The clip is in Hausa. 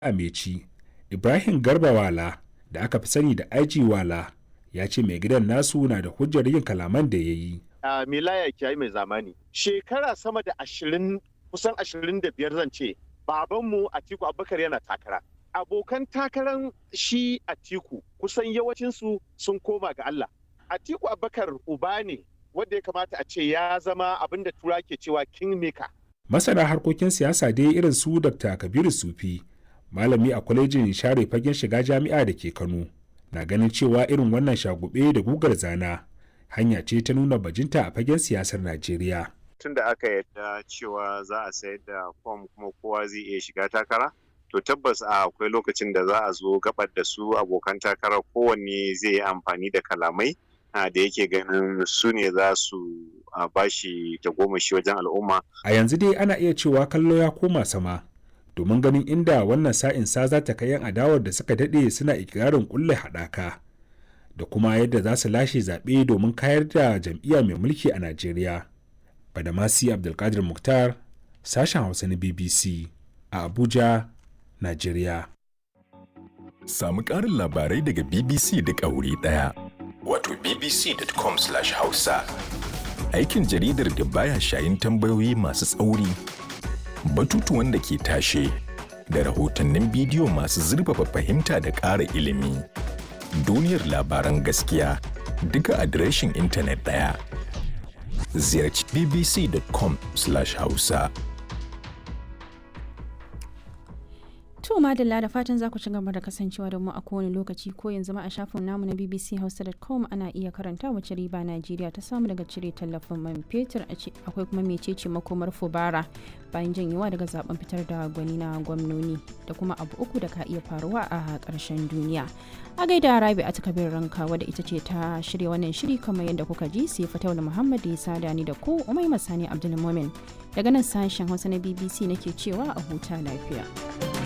Ameci, Ibrahim Garba Wala da aka fi sani da IG Wala ya ce mai gidan nasu na da hujjar yin kalaman da ya yi. a milaya kiyayi mai zamani shekara sama da ashirin kusan ashirin da biyar zan ce babanmu atiku abubakar yana takara abokan takaran shi atiku kusan yawancinsu sun koma ga allah atiku abubakar uba ne wanda ya kamata a ce ya zama abin da tura ke cewa kingmaker Masana harkokin siyasa dai irin su Dr. Kabiru Sufi, malami a kwalejin share fagen shiga jami'a da ke Kano, na ganin cewa irin wannan shagube da gugar zana hanya ce ta nuna bajinta a fagen siyasar Najeriya. tun da aka yadda cewa za a sayar da fom kuma kowa zai iya shiga takara to tabbas a akwai lokacin da za a zo gabar da su abokan takara kowanne zai yi amfani da kalamai da yake ganin su ne za su bashi tagomashi wajen al'umma A yanzu dai ana iya cewa kallo ya koma sama, domin ganin inda wannan sa'in sa za ta kai 'yan adawar da suka daɗe suna ikirarin kulle haɗaka. da kuma yadda za su lashe zaɓe domin kayar da jam'iyya mai mulki a Najeriya. Badamasi Abdulkadir Mukhtar, sashen Hausa na BBC a Abuja, Najeriya. Samu ƙarin labarai daga BBC duk a wuri ɗaya. Wato bbc.com/hausa. Aikin jaridar da baya shayin tambayoyi masu tsauri, batutuwan da ke tashe, da rahotannin bidiyo masu zurfafa fahimta da ƙara ilimi. duniyar labaran gaskiya duka adireshin intanet ɗaya. Ziyarci bbc.com/hausa. To madalla da fatan za ku ci gaba da kasancewa da mu a kowane lokaci ko yanzu ma a shafin namu na bbchausa.com ana iya karanta wace riba Najeriya ta samu daga cire tallafin man fetur akwai kuma mecece makomar fubara bayan janyewa daga zaben fitar da gwani na gwamnoni da kuma abu uku da ka iya faruwa a ƙarshen duniya. A gaida Rabi a takabir ranka wadda ita ce ta shirya wannan shiri kamar yadda kuka ji sai Fataula Muhammad ya sada ni da ku Umai Masani Abdulmumin daga nan sashen Hausa na BBC nake cewa a huta lafiya.